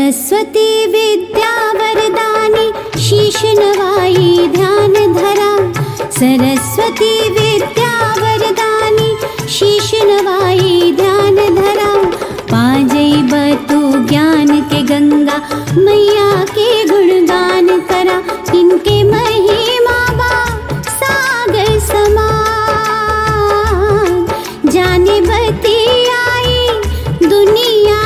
सरस्वती विद्या वरदानी शीश नवाई ध्यान धरा सरस्वती विद्या वरदानी शीश नवाई ध्यान धरा पाजई बतु ज्ञान के गंगा मैया के गुणगान करा इनके महिमा बा सागर समान जाने बती आई दुनिया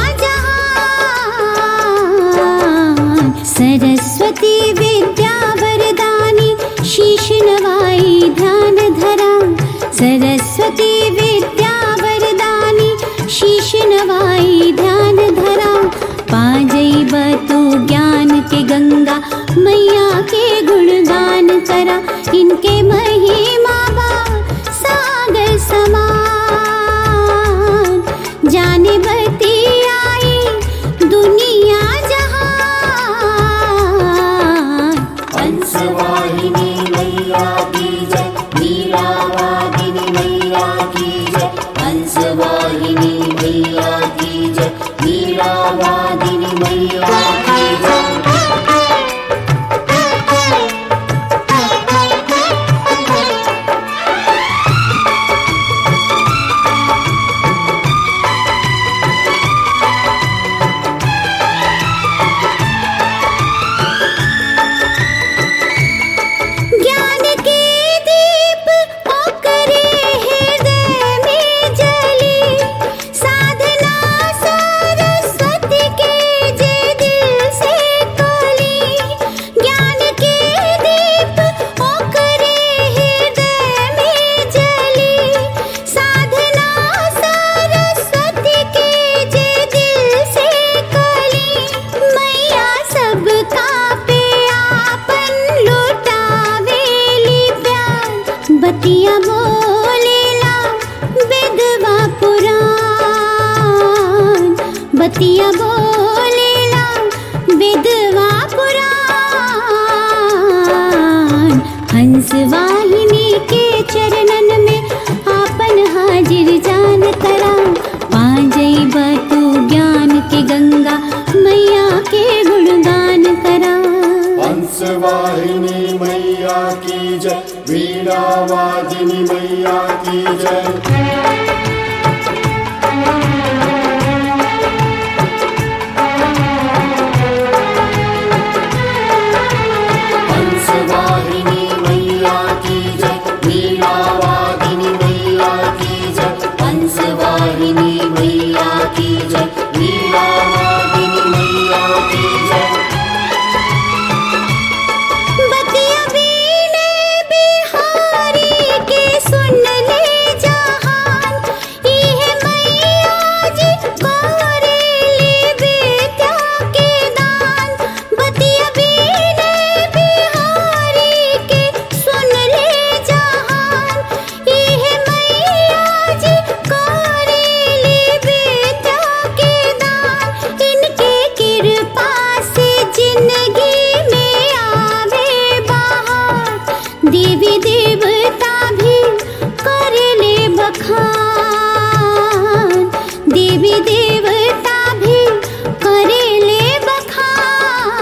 जहान सरस्वती विद्या वरदानी शीश नवाई ध्यान धरा सरस्वती विद्या वरदानी शीश नवाई ध्यान धरा पाजई बतु ज्ञान के गंगा मैया के गुणगान करा इनके महिमा बा सागर समान जाने बती आई दुनिया जहान हंसवाहिनी मैया की जय लीलावादिनी मैया की जय हंसवाहिनी मैया की जय लीलावादिनी मैया की जय ज्ञान के दीप ओकरे हृदय में जली साधना सरस्वती के जे दिल से कली ज्ञान के दीप ओकरे हृदय में जली साधना सरस्वती के जे दिल से कली मैया सबका पे आपन लुटावेली प्यार बतिया बोलेला विधवा पुराण बतिया बोलेला विधवा पुराण हंस वाहिनी के चरणन में आपन हाजिर जान करा पाजई बतू ज्ञान के गंगा मैया के गुणगान करा हंसवाहिनी मैया की जय वीणावादिनी मैया की जय हंसवाहिनी मैया की जय वीणावादिनी मैया की जय हंसवाहिनी मैया की जय वीणावादिनी मैया की जय बतिया वीणे बिहारी के सुन ले जहान इहे मैया जी गोरेली विद्या के दान बतिया वीणे बिहारी के सुन ले जहान इहे मैया जी गोरेली विद्या के दान इनके कृपा से जिंदगी में आवे बहार देवी देवता भी कर ले बखान देवी देवता भी कर ले बखान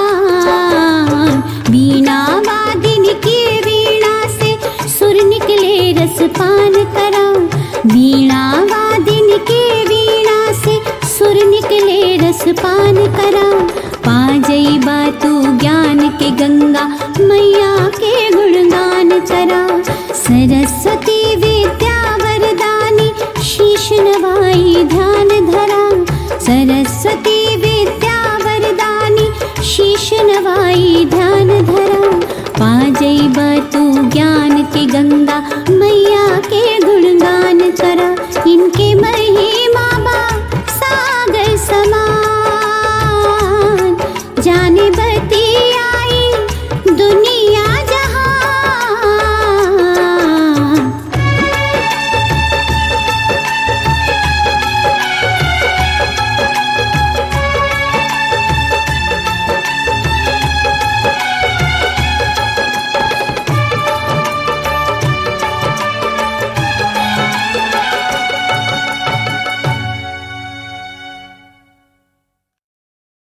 वीणा वादिन की वीणा से सुर निकले रस पान करा वीणा वादिन के वीणा से सुर निकले रस पान करा पाजई बातू ज्ञान के गंगा मैया के गुणगान करा सरस्वती